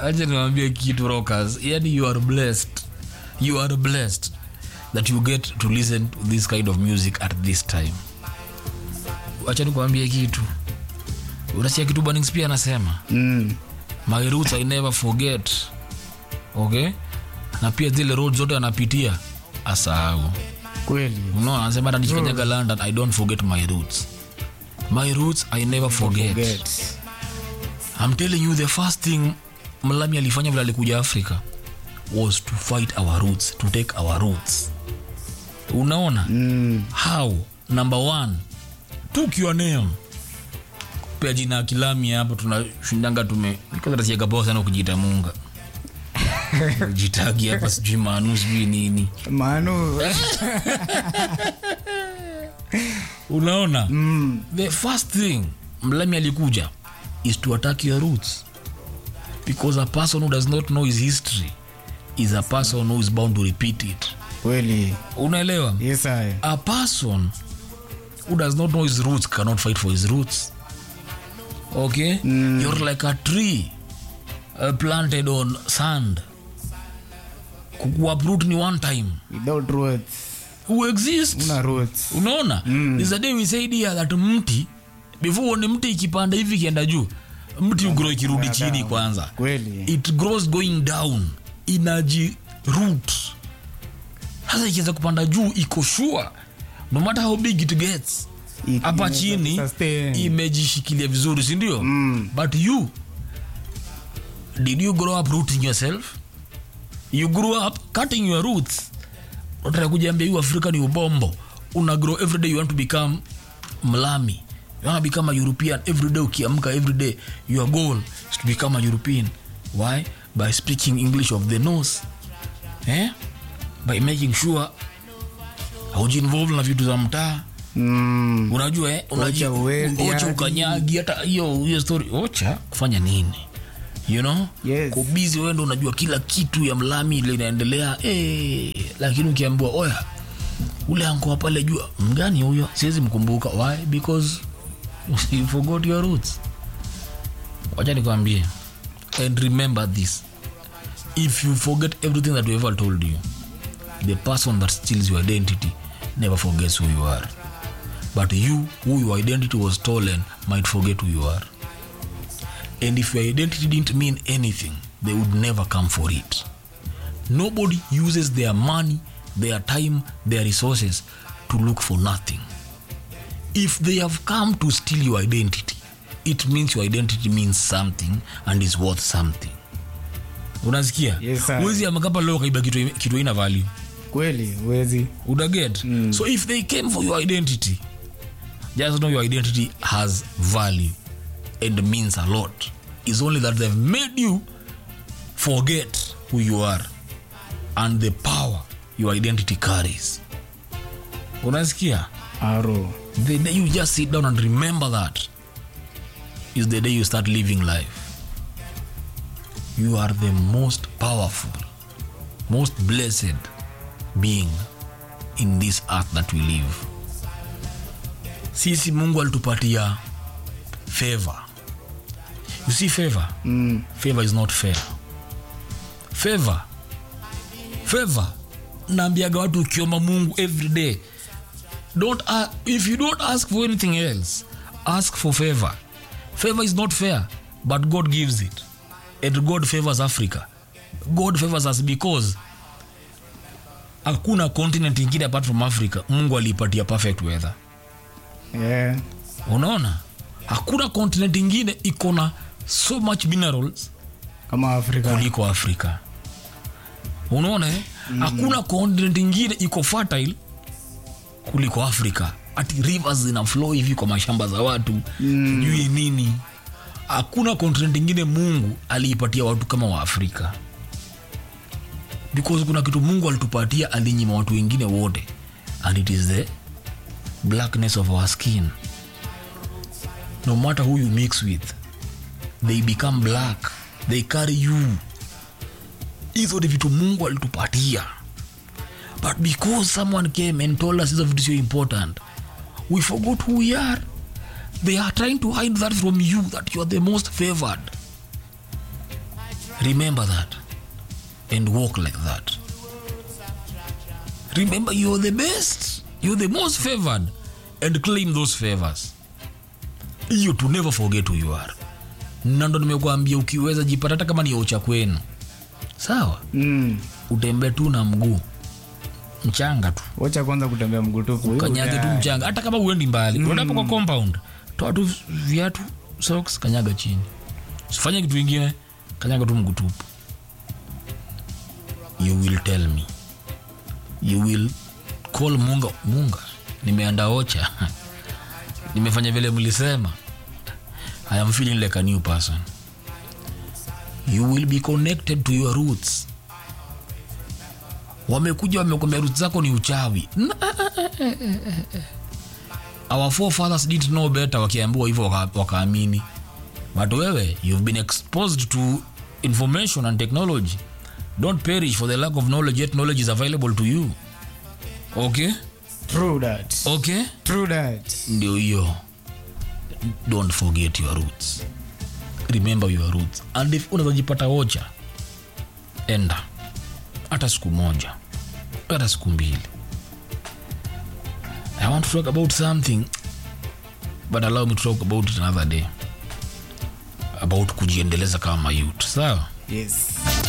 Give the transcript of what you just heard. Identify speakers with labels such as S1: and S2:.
S1: acha niwaambie kitu rockers yani you are blessed you are blessed that you get to listen to this kind of music at this time acha nikuambie kitu unasikia kitu Bannings pia anasema
S2: mm.
S1: my roots i never forget okay na pia zile road zote anapitia asahau
S2: kweli
S1: unaona anasema hata nikikanyaga london i don't forget my roots my roots i never forget,
S2: Forget.
S1: i'm telling you the first thing mlami alifanya vile alikuja africa was to fight our roots to take our roots unaona
S2: Mm.
S1: how number one took your name pea jina ya kilami hapo tunashindanga tume kazatasiagapoa sana kujiita munga jitagi hapa sijui manu sijui nini
S2: manu
S1: unaona
S2: mm.
S1: the first thing mlami alikuja is to attack your roots because a person who does not know his history is a person who is bound to repeat it
S2: kweli
S1: unaelewa
S2: yes I.
S1: a person who does not know his roots cannot fight for his roots okay
S2: Mm.
S1: you're like a tree uh, planted on sand kuuproot ni one time
S2: without roots
S1: who exists
S2: una roots
S1: unaona mm. is a day we said here that mti before uone mti ikipanda hivi ikienda juu mti ugro ikirudi chini
S2: down.
S1: kwanza
S2: kweli
S1: it grows going down inaji root sasa ikiweza kupanda juu iko sure no matter how big it gets
S2: I-
S1: hapa
S2: inaweza
S1: chini
S2: sustain.
S1: imejishikilia vizuri sindio
S2: Mm.
S1: but you did you grow up rooting yourself you grew up cutting your roots unataka kujiambia you africa ni ubombo una grow every day you want to become mlami you want to become a european every day ukiamka every day your goal is to become a european why by speaking english of the nose eh? by making sure haujiinvolve na vitu za mtaa
S2: Mm.
S1: unajua eh, unaji-
S2: Ocha uendi
S1: ocha
S2: hadi.
S1: ukanyagi hata hiyo hiyo story ocha kufanya nini you know
S2: Yes.
S1: kubizi wendo unajua kila kitu ya mlami ile inaendelea eh, lakini ukiambiwa oya ule ankoa pale jua mgani huyo siwezi mkumbuka why because you forgot your roots wacha nikwambie and remember this if you forget everything that we ever told you the person that steals your identity never forgets who you are but you who your identity was stolen might forget who you are and if your identity didn't mean anything they would never come for it nobody uses their money their time their resources to look for nothing if they have come to steal your identity it means your identity means something and is worth something unasikia
S2: Yes, sir.
S1: wezi amakapa leo kaiba kitu kitu ina value
S2: kweli wezi
S1: udaget mm. so if they came for your identity just know your identity has value and means a lot it's only that they've made you forget who you are and the power your identity carries unasikia
S2: aro
S1: the day you just sit down and remember that is the day you start living life you are the most powerful most blessed being in this earth that we live sisi mungu alitupatia favor you see favor
S2: mm.
S1: favor is not fair favor favor naambiaga watu ukiomba mungu every day don't uh, if you don't ask for anything else ask for favor favor is not fair but god gives it and god favors africa god favors us because hakuna continent ingine apart from africa mungu aliipatia perfect weather
S2: yeah.
S1: unaona hakuna continent ingine iko na so much minerals
S2: kama afrika
S1: kuliko afrika unaona eh? hakuna continent ingine iko fertile kuliko afrika ati rivers zina flow hivi kwa mashamba za watu sijui nini hakuna continent ingine mungu aliipatia watu kama wa afrika because kuna kitu mungu alitupatia alinyima watu wengine wote and it is the blackness of our skin no matter who you mix with they become black they carry you hizo ni vitu mungu alitupatia but because someone came and told us hizo vitu sio important we forgot who we are they are trying to hide that from you that you are the most favored remember that and walk like that remember you're the best you're the most favored and claim those favors hiyo to never forget who you are na ndo nimekuambia ukiweza jipata hata kama ni ocha kwenu sawa
S2: mm.
S1: utembee tu na mguu mchanga tu
S2: wacha kwanza kutembea mguu tupu Hiyo
S1: kanyage tu
S2: utaya.
S1: mchanga hata kama uendi mbali mm. unapo kwa compound toa tu viatu socks kanyaga chini sifanye kitu ingine kanyaga tu mguu tupu you will tell me you will call munga munga nimeanda ocha nimefanya vile mlisema i am feeling like a new person you will be connected to your roots wamekuja wamekwambia roots zako ni uchawi Na- our forefathers didn't know better wakiambiwa hivyo waka- wakaamini but wewe you've been exposed to information and technology don't perish for the lack of knowledge yet knowledge is available to you okay
S2: True that.
S1: okay
S2: True that.
S1: ndio hiyo don't forget your roots remember your roots and if unazajipata wocha enda hata siku moja hata siku mbili i want to talk about something but allow me to talk about it another day about kujiendeleza kama youth sawa
S2: Yes.